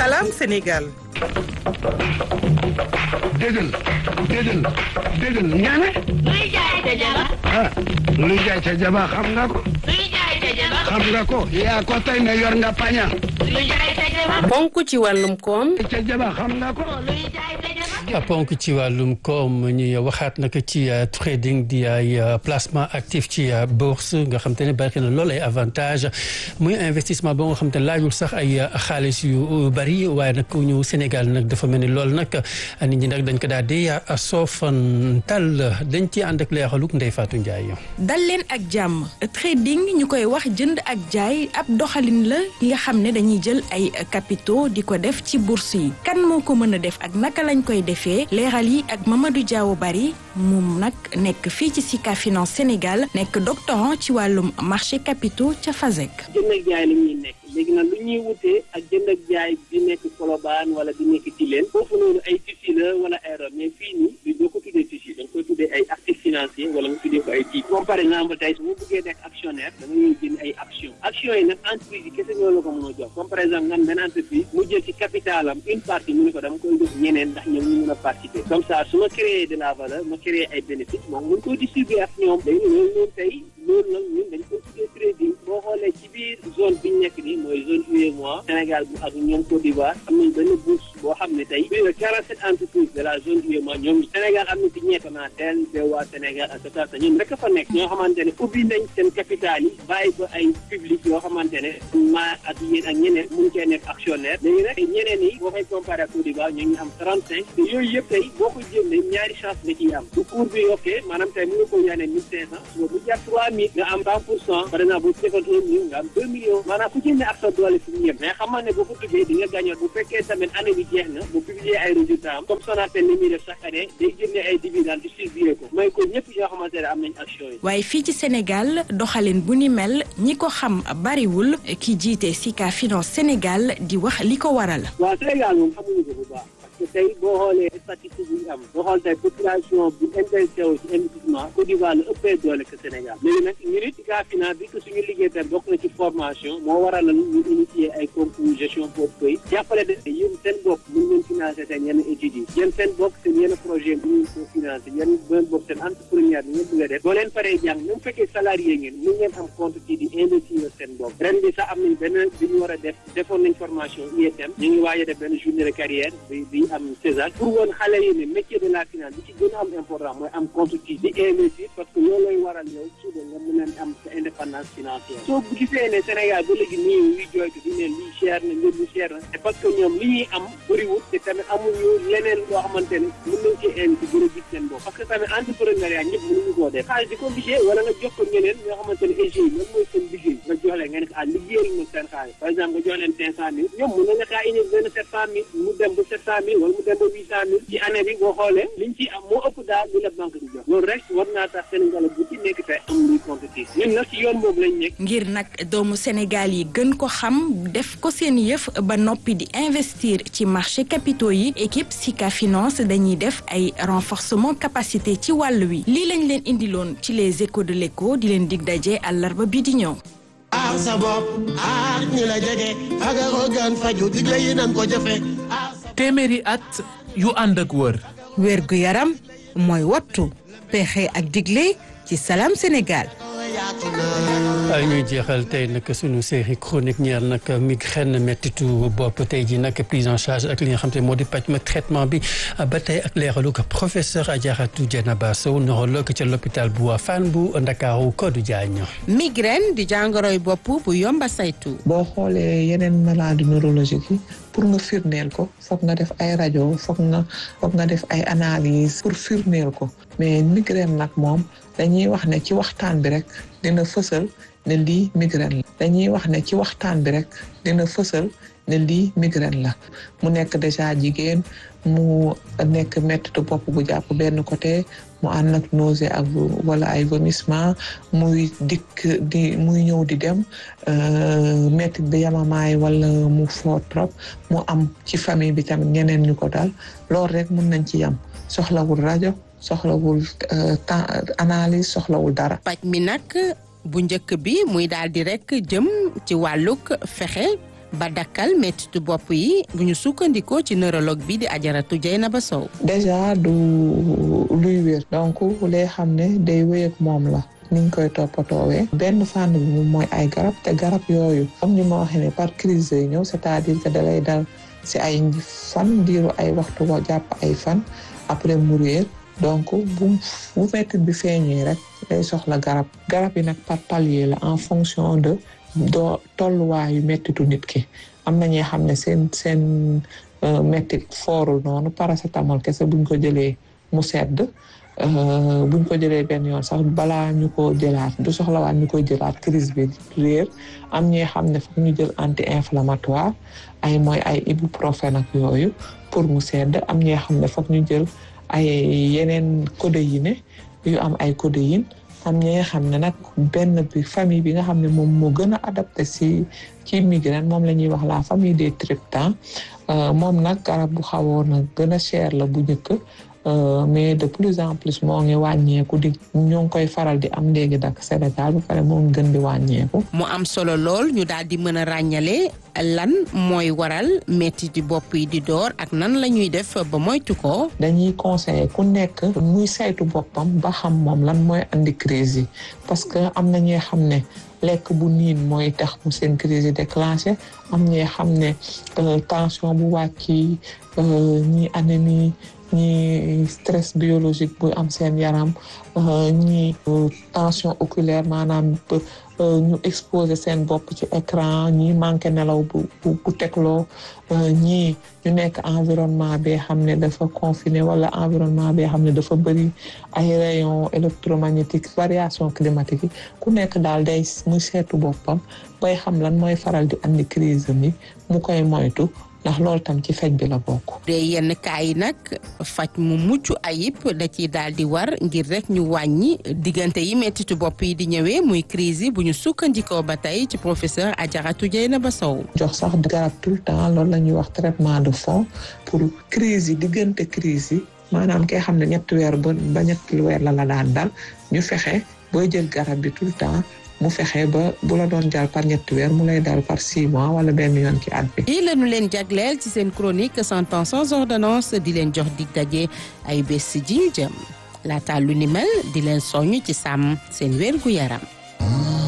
Salam Sénégal. déggal déggal déggal ñaane. luy jaay ca jaba. ah luy jaay ca jaba xam nga ko. luy jaay ca jaba. xam nga ko yaa ko tey ne yor nga paña. luy jaay ca jaba. ponk ci wàllum koom ca jaba xam nga ko. luy jaay ca jaba. ponk ci wàllum koom ñuy waxaat nag ci trading di ay placement actif ci bourse nga xam te ne bari na lool ay avantage muy investissement ba nga xam te ne laajul sax ay xaalis yu bari waaye nag ñu Sénégal nag dafa mel ni lool nag nit ñi nag dañ ko daal di soofantal dañ ci ànd ak leexaluk Ndeye Fatou Ndiaye. dal leen ak jàmm trading ñu koy wax jënd ak jaay ab doxalin la yi nga xam ne dañuy jël ay capitaux di ko def ci bourse yi kan moo ko mën a def ak naka lañ koy defee leeral yi ak Mamadou Diaw Bari moom nag nekk fii ci Sika Finance Sénégal nekk doctorant ci wàllum marché capitaux ca FASEC. jënd ak jaay la ñuy nekk léegi nag lu ñuy wutee ak jënd ak jaay bi nekk Colobane wala bi nekk Tilène foofu noonu ay tissu la wala ay robe mais fii nii du doo ko tuddee tissu da nga koy tuddee ay actifs financiers wala nga tuddee ko ay titres comme par exemple tey su ma bëggee nekk actionnaire da nga ñuy jënd ay action action yi nag entreprise yi kese ñoo la ko mën a jox comme par exemple nga am benn entreprise mu jël ci capital am une partie mu ne ko dama koy jox ñeneen ndax ñoom ñu mën a participer comme ça su ma créer de la valeur ma créer ay bénéfices moom mën koy distribuer ak ñoom léegi loolu noonu tey loolu nag ñun dañ koy tuddee trading boo xoolee ci biir zone bi ñu nekk nii mooy zone UEMOA Sénégal bu ak ñoom Côte d'Ivoire am nañ benn bourse boo xam ne tey plus de quarante sept entreprises de la zone UEMOA ñoom Sénégal am na ci ñeent Sonatel BOA Sénégal et cetera ñoom rek a fa nekk ñoo xamante ne ubbi nañ seen capital yi bàyyi ko ay public yoo xamante ne maa ak yéen ak ñeneen mun cee nekk actionnaire léegi nag ñeneen yi boo koy comparé ak Côte d'Ivoire ñoo ngi am trente cinq te yooyu yëpp tey boo ko jëndee ñaari chance nga ciy am bu cours bi yokkee maanaam tey mu nga ko jaanee mille cinq cent suba bu jar trois mille nga am vingt pour cent par exemple bu defoon un million nga am deux millions maanaam ku jëndee ak sa doole fi mu yem mais xam ne boo ko duggee di nga gàñoon bu fekkee tamit année bi jeex na bu publier ay résultats am comme Sonatel ni muy def chaque année day génnee ay dividendes distribuer ko mooy ko ñëpp ñoo xamante ne am nañ action yi waaye fii ci Sénégal doxalin bu ni mel ñi ko xam bariwul ki jiite Sika Finance Sénégal di wax li ko waral. waaw Sénégal moom xamuñu ko bu baax parce que tey boo xoolee statistique yi ñu am boo xool tey population bu intéressé wu ci investissement Côte d'Ivoire la ëppee doole que Sénégal léegi nag ñu nit Sika Finance bi que suñu liggéey tam bokk na ci formation moo waral la ñu initier ay concours gestion portefeuille jàppale de yéen seen bopp mën ngeen financer seen yenn études yi yéen seen bopp seen yenn projet bi ñu ko financer yéen benn bopp seen entrepreneur bi ngeen bëgg a def boo leen paree jàng même fekkee salarié ngeen mën ngeen am compte ci di investir seen bopp ren bi sax am nañ benn bi ñu war a def defoon nañ formation ISM ñu ngi waaj a def benn journée de carrière bi bi am César pour woon xale yi ne métier de la finance bi ci gën a am important mooy am compte ci di investir parce que loolu lay waral yow suba nga mën a am sa indépendance financière soo gisee ne Sénégal ba léegi nii ñuy jooytu di ne lii cher na njëg lu cher na c'est parce que ñoom li ñuy am bëriwul te tamit amuñu leneen loo xamante ne mën nañ ci investi gën a gis seen bopp parce que tamit entrepreneuriat ñëpp mënuñu koo def xaalis di ko liggéey wala nga jox ko ñeneen ñoo xamante ne EG lan mooy seen liggéey nga jox leen nga ne ah liggéeyal ma seen xaalis par exemple nga jox leen cinq cent mille ñoom mën nañu kaa indi benn sept cent mille mu dem ba sept cent mille wala mu dem ba huit cent mille ci année bi boo xoolee liñ ci am moo ëpp daal li la banque di jox loolu rek war naa tax Sénégal bu ci nekk tey am luy compétir ñun nag ci yoon boobu lañ nekk ngir nag doomu Sénégal yi gën ko xam def ko seen yëf ba noppi di investir ci marché capitaux yi équipe Sika Finance dañuy def ay renforcement capacité ci wàll wi lii lañ leen indiloon ci les échos de l'écho di leen dig daje àllarba bi di ñëw. aar sa bopp aar ñi la jege fagaru gan faju digle yi nan ko jëfe téeméeri at yu ànd ak wër wér gu yaram mooy wattu pexe ak digle ci Salam Sénégal ay ñuy jeexal tey nag suñu série chronique ñeer nag migraine mettitu bopp tey ji nag prise en charge ak li nga xam te moo di pàcc ma traitement bi ba tey ak leeralu ko professeur Adjaratou Dieynaba Sow neurologue ca l'hôpital bu Fann bu Ndakaaru Codou Diagne migraine di jàngoroy bopp bu yomba saytu boo xoolee yeneen maladie neurologique yi pour nga firndeel ko foog nga def ay rajo foog nga foog nga def ay analyse pour firndeel ko mais migraine nag moom dañuy wax ne ci waxtaan bi rek dina fësal ne lii migraine la dañuy wax ne ci waxtaan bi rek dina fësal ne lii migraine la mu nekk déjà jigéen mu nekk mettitu bopp bu jàpp benn côté mu ànd ak nausée ak wala ay vomissement muy dikk di muy ñëw di dem mettit bi yamamaay wala mu fort trop mu am ci famille bi tamit ñeneen ñu ko dal loolu rek mën nañ ci yam soxlawul rajo soxlawul temps analyse soxlawul dara. paj mi nag bu njëkk bi muy daal di rek jëm ci wàllug fexe ba dakkal mettitu bopp yi bu ñu sukkandikoo ci neurologue bi di ajaratu Dieynaba Sow déjà du luy wér donc lay xam ne day wéy ak moom la niñ koy toppatoowee benn fànn bi moom mooy ay garab te garab yooyu comme ni ma waxee ne par crise yi ñëw c'est-à-dire que dalay dal si ay fan diiru ay waxtu ko jàpp ay fan après mu réer donc bu bu mettit bi feeñee rek day soxla garab garab yi nag par palier la en fonction de doo tolluwaayu mettitu nit ki am na ñoo xam ne seen seen mettit foorul noonu paracétamol kese buñ ko jëlee mu sedd buñ ko jëlee benn yoon sax balaa ñu ko jëlaat du soxlawaat ñu koy jëlaat crise bi réer am ñi xam ne foog ñu jël anti inflammatoire ay mooy ay ibuprofène ak yooyu pour mu sedd am ñi xam ne foog ñu jël ay yeneen codéine yu am ay codéine am ñi nga xam ne nag benn bi famille bi nga xam ne moom moo gën a adapté si ci migraine moom la ñuy wax la famille des triptans moom nag garab bu xawoon a gën a cher la bu njëkk mais de plus en plus moo ngi wàññeeku di ñoo ngi koy faral di am léegi dak Sénégal bu pare moo ngi gën di wàññeeku. mu am solo lool ñu daal di mën a ràññale lan mooy waral metti di bopp yi di door ak nan la ñuy def ba moytu ko. dañuy conseiller ku nekk muy saytu boppam ba xam moom lan mooy andi crise yi parce que am na ñoo xam ne lekk bu niin mooy tax mu seen crise yi déclenché am ñoo xam ne tension bu wàcc ñi anémie ñi stress biologique bu am seen yaram ñi tension oculaire maanaam ñu exposé seen bopp ci écran ñi manqué nelaw bu bu tegloo ñii ñu nekk environnement bee xam ne dafa confiné wala environnement bee xam ne dafa bëri ay rayons électromagnétiques variation climatique yi ku nekk daal day muy seetu boppam bay xam lan mooy faral di andi crise mi mu koy moytu ndax loolu tam ci faj bi la bokk. de yenn cas yi nag faj mu mucc ayib da ciy daal di war ngir rek ñu wàññi diggante yi mettitu bopp yi di ñëwee muy crise yi bu ñu sukkandikoo ba tey ci professeur Adjaratou Dieynaba Sow. jox sax garab tout le temps loolu la ñuy wax traitement de fond pour crise yi diggante crise yi maanaam kay xam ne ñetti weer ba ba ñetti weer la la daan dal ñu fexe booy jël garab bi tout le temps. mu fexe ba bu la doon jàll par ñetti weer mu lay dal par six mois wala benn yoon ci at bi. lii la ñu leen jagleel ci seen chronique cent ans sans ordonnance di leen jox dig daje ay bés ji ñu jëm laata lu ni mel di leen soññ ci sàmm seen wér gu yaram.